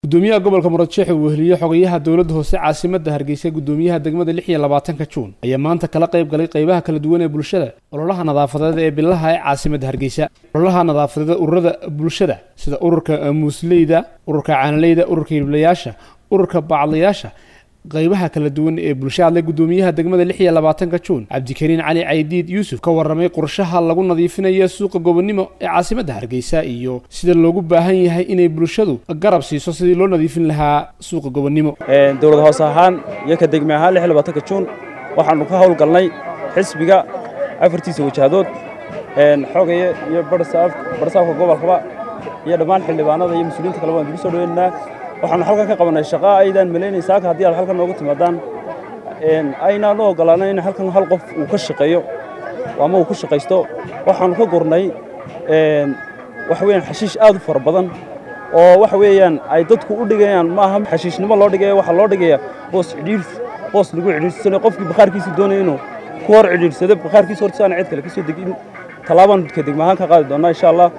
gudoomiyaha gobolka muradjeex uu weheliye xogayaha dowladda hoose caasimadda hargeysa gudoomiyaha degmada lix iyo labaatanka juun ayaa maanta kala qayb galay qaybaha kala duwan ee bulshada ololaha nadaafadeed ee bilaha ee caasimadda hargeysa ololaha nadaafadeed ururada bulshada sida ururka muusleyda ururka caanaleyda ururka hiliblayaasha ururka bacdayaasha qaybaha kala duwan ee bulshada hadlay gudoomiyaha degmada lix iyo labaatanka juun cabdikariin cali caydiid yuusuf ka warramay qorshaha lagu nadiifinayo suuqa gobonimo ee caasimadda hargeysa iyo sida loogu baahan yahay inay bulshadu garab siiso sidii loo nadiifin lahaa suuqa gobonimo dowlad hoose ahaan iyo ka degme ahaan lix iyo labaatanka juun waxaannu ka howlgalnay xisbiga afartiisa wajahadood xoogaya iyo barsaafka gobolkaba iyo dhammaan xildhibaanada iyo mas-uuliyiinta kale waan dib soo dhaweynaynaa waxaanu halkan ka qabannay shaqaa aydaan malaynay saaka haddii aad halkan nooga timaadaan aynaan u oggolaanay in halkan hal qof uu ka shaqeeyo ama uu ku shaqaysto waxaannu ka gurnay waxa weeyaan xashiish aad u fara badan oo waxa weeyaan ay dadku u dhigayaan maaha xashiishnimo loo dhigaya waxaa loo dhigaya boos cidhiirs boos lagu cidhiirsanayo qofkii bakhaarkiisa doonaya inuu ku hor cidhiirsado bakhaarkiisa horta aan cid kale ka soo degin tallaabaan ka degma ahaan ka qaadi doonnaa insha allah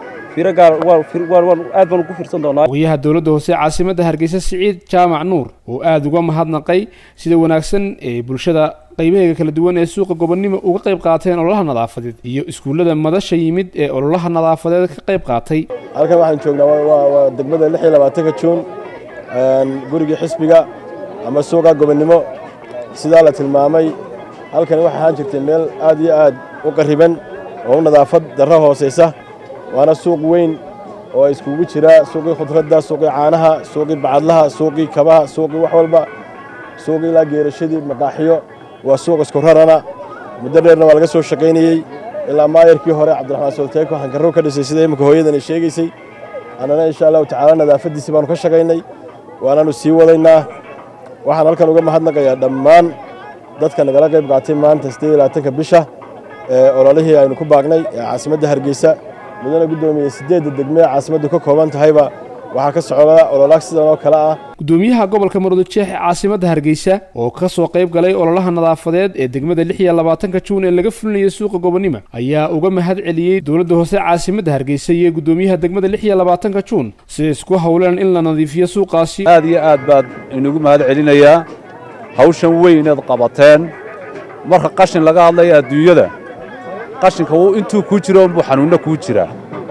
aad baan ugu fiirsan doonaa ogayaha dowladda hoose caasimadda hargeysa siciid jaamac nuur oo aad uga mahadnaqay sida wanaagsan ee bulshada qaybaheega kala duwan ee suuqa gobonnimo uga qayb qaateen ololaha nadaafadeed iyo iskuullada madasha yimid ee ololaha nadaafadeed ka qayb qaatay halkan waxaan joognaa waa degmada lix iyo labaatanka juun gurigii xisbiga ama suuqa gobonnimo sidaa la tilmaamay halkani waxay ahaan jirtay meel aad iyo aad u qarriban oo u nadaafad darro hoosaysa waana suuq weyn oo iskugu jira suuqii khudradda suuqii caanaha suuqii bacadlaha suuqii kabaha suuqii wax walba suuqii ilaa geerashadii maqaaxiyo waa suuq isku rarana muddo dheerna waa laga soo shaqaynayey ilaa maayarkii hore cabdiraxmaan solteeko hankarrow ka dhisay sida imminka hooyadani sheegaysay annana insha allahu tacaala nadaafaddiisii baanu ka shaqaynay waanaannu sii wadaynaa waxaan halkan uga mahadnaqayaa dhammaan dadka nagala qayb qaatay maanta siddeed iyo labaatanka bisha ee ololihii aynu ku baagnay ee caasimadda hargeysa mudana guddoomiye siddeedda degme ee caasimaddu ka kooban tahayba waxaa ka socda ololaag sidan oo kale ah gudoomiyaha gobolka murudujeex ee caasimadda hargeysa oo ka soo qayb galay ololaha nadaafadeed ee degmada lix iyo labaatanka juun ee laga fulinayo suuqa gobonnimo ayaa uga mahad celiyey dowladda hoose caasimadda hargeysa iyo gudoomiyaha degmada lix iyo labaatanka juun siday isku howleen in la nadiifiyo suuqaasi aad iyo aad baad inugu mahad celinayaa hawshan weyn inaad qabateen marka qashin laga hadlaya adduunyada qashinka intuu kuu jiro unbuu xanuunno kuu jiraa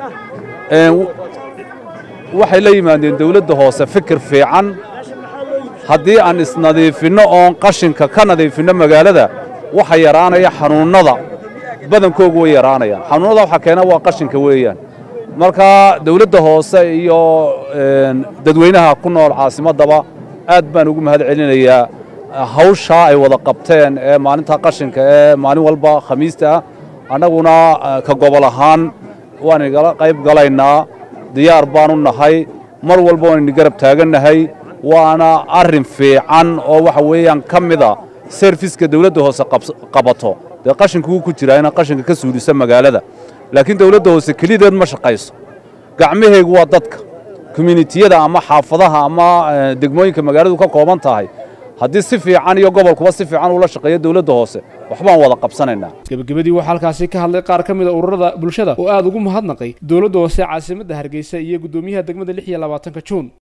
waxay la yimaadeen dawladda hoose fikir fiican haddii aan isnadiifinno oon qashinka ka nadiifinno magaalada waxa yaraanaya xanuunnada badankoogu way yaraanayaan xanuunnada waxa keena waa qashinka weeyaan marka dawladda hoose iyo dadweynaha ku nool caasimaddaba aad baan ugu mahad celinayaa hawshaa ay wada qabteen ee maalinta qashinka ee maalin walba khamiista ah annaguna ka gobol ahaan waan igala qayb galaynaa diyaar baanu nahay mar walba waan idin garab taagannahay waana arrin fiican oo waxa weeyaan ka mida serfiska dawladda hoose qabato dee qashinku wuu ku jiraa inaad qashinka ka suuliso magaalada laakiin dawladda hoose kelideed ma shaqayso gacmaheegu waa dadka kominitiyada ama xaafadaha ama degmooyinka magaaladu ka kooban tahay haddii si fiican iyo gobolkuba si fiican ula shaqeeyo dawladda hoose waxbaan wada qabsanaynaa gebagabadii waxaa halkaasi ka hadlay qaar ka mid a ururada bulshada oo aad ugu mahadnaqay dowladda hoose caasimadda hargeysa iyo guddoomiyaha degmada lix iyo labaatanka juun